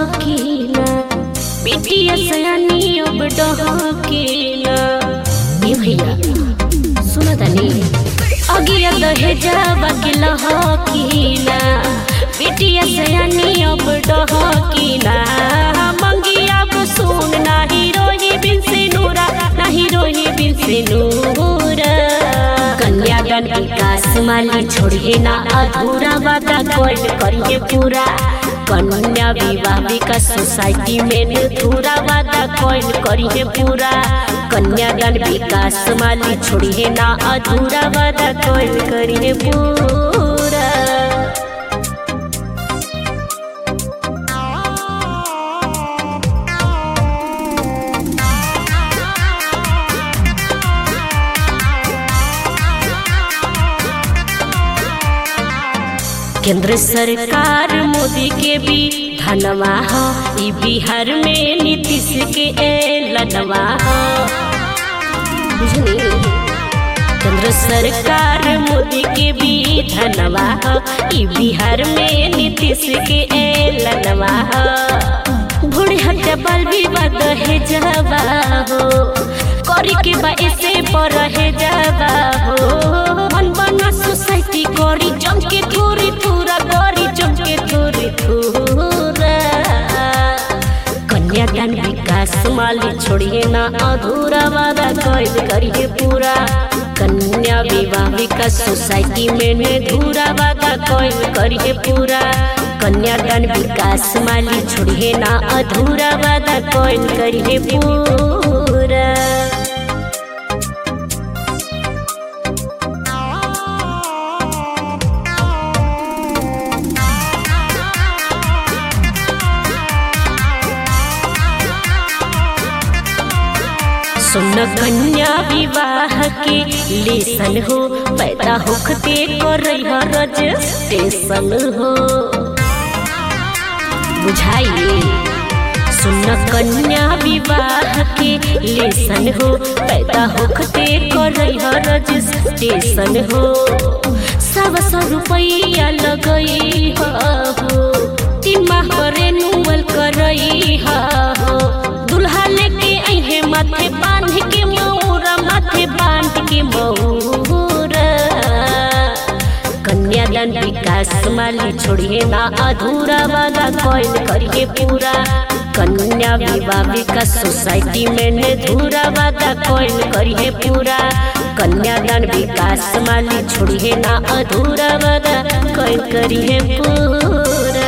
डहकीला बेटिया सयानी अब डहकीला ए भैया सुन तनी अगिया दहेजावा के लहकीला बेटिया सयानी अब डहकीला मंगिया अब सुन नाही रोही बिन से नूरा नाही रोही बिन से नूरा कन्यादान विकास माली छोड़िए ना अधूरा वादा कोई करिए पूरा कन्या विवाह विकास सोसाइटी में अधूरा वादा कोई करिए पूरा कन्यादान विकास माली छोड़िए ना अधूरा वादा कोई करिए पूरा केंद्र सरकार मोदी के भी धनवा हो ई बिहार में नीतीश के एलनवा हो बुझनी केंद्र सरकार मोदी के भी धनवा हो ई बिहार में नीतीश के एलनवा हो भोड़े हत्या बल विवाद है जावा हो करी के बा ऐसे पर है जावा हो मन बना सोसाइटी करी जम के थोड़ी थोड़ा करी जम के थोड़ी थोड़ा कन्यादान विकास माली छोड़िए ना अधूरा वादा कैद करिए पूरा कन्या विवाह विकास सोसाइटी में ने धूरा वादा कैद करिए पूरा कन्यादान विकास माली छोड़िए ना अधूरा वादा कैद करिए पूरा सुन कन्या विवाह के लेसन हो पैदा होखते कर रजिस्ट्रेशन हो बुझाइए सुन कन्या विवाह के लेसन हो पैदा होखते कर रजिस्ट्रेशन हो सब सौ रुपया लगई हो तीन माह पर रेनुअल करई हो दुल्हा लेके अहे माथे बांध के मौरा माथे बांध के मौरा कन्यादान विकास माली छोड़िए ना अधूरा वादा कोई करिए पूरा कन्या विवाह विकास सोसाइटी में ने धूरा वादा कोई करिए पूरा कन्यादान विकास माली छोड़िए ना अधूरा वादा कोई करिए पूरा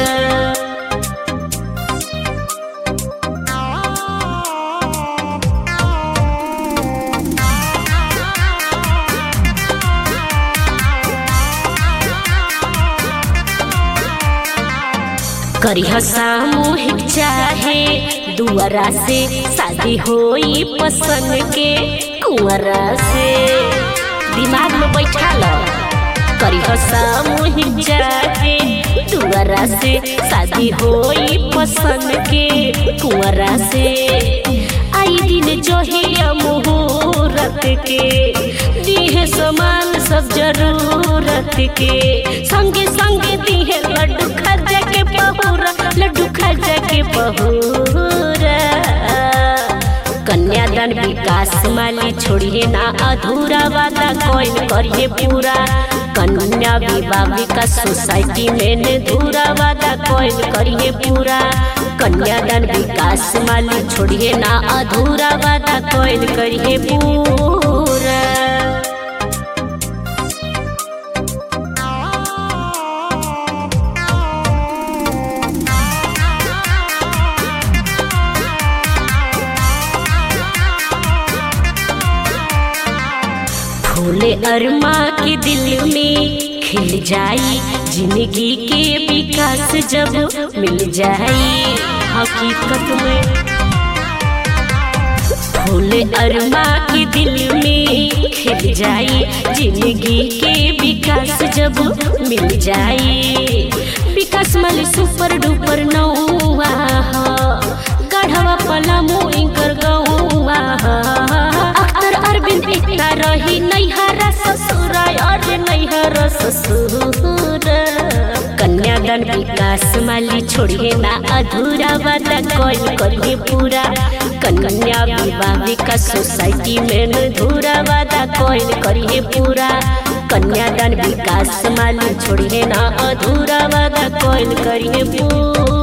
करिह सामूहिक चाहे दुआरा से शादी होई पसंद के कुंवरा से दिमाग में बैठा लो करिह सामूहिक चाहे दुआरा से शादी होई पसंद के कुंवरा से आई दिन जो है मुहूर्त के दीहे समान सब जरूरत के संगे संगे दीहे लड्डू खजा के पहुरा लड्डू खजा के पहुरा कन्यादान विकास माली छोड़िए ना अधूरा वादा कोई करिए पूरा कन्या विवाह विकास सोसाइटी में ने धूरा वादा कोई करिए पूरा कन्यादान विकास माली छोड़िए ना अधूरा वादा कोई करिए पूरा फूले अरमा के दिल में खिल जाई जिंदगी के विकास जब मिल जाई हकीकत में फूले अरमा के दिल में खिल जाई जिंदगी के विकास जब मिल जाई विकास मल सुपर डुपर नौआ गढ़वा पलामू इंकर गौआ अख्तर अरविंद एकता रही नैहरा ससुर अरे नैहरा ससुर कन्या कन्यादान विकास माली छोड़िए ना अधूरा वादा कोई करिए पूरा कन्या विवाह विकास सोसाइटी में अधूरा वादा कोई करिए पूरा कन्यादान विकास माली छोड़िए ना अधूरा वादा कोई करिए पूरा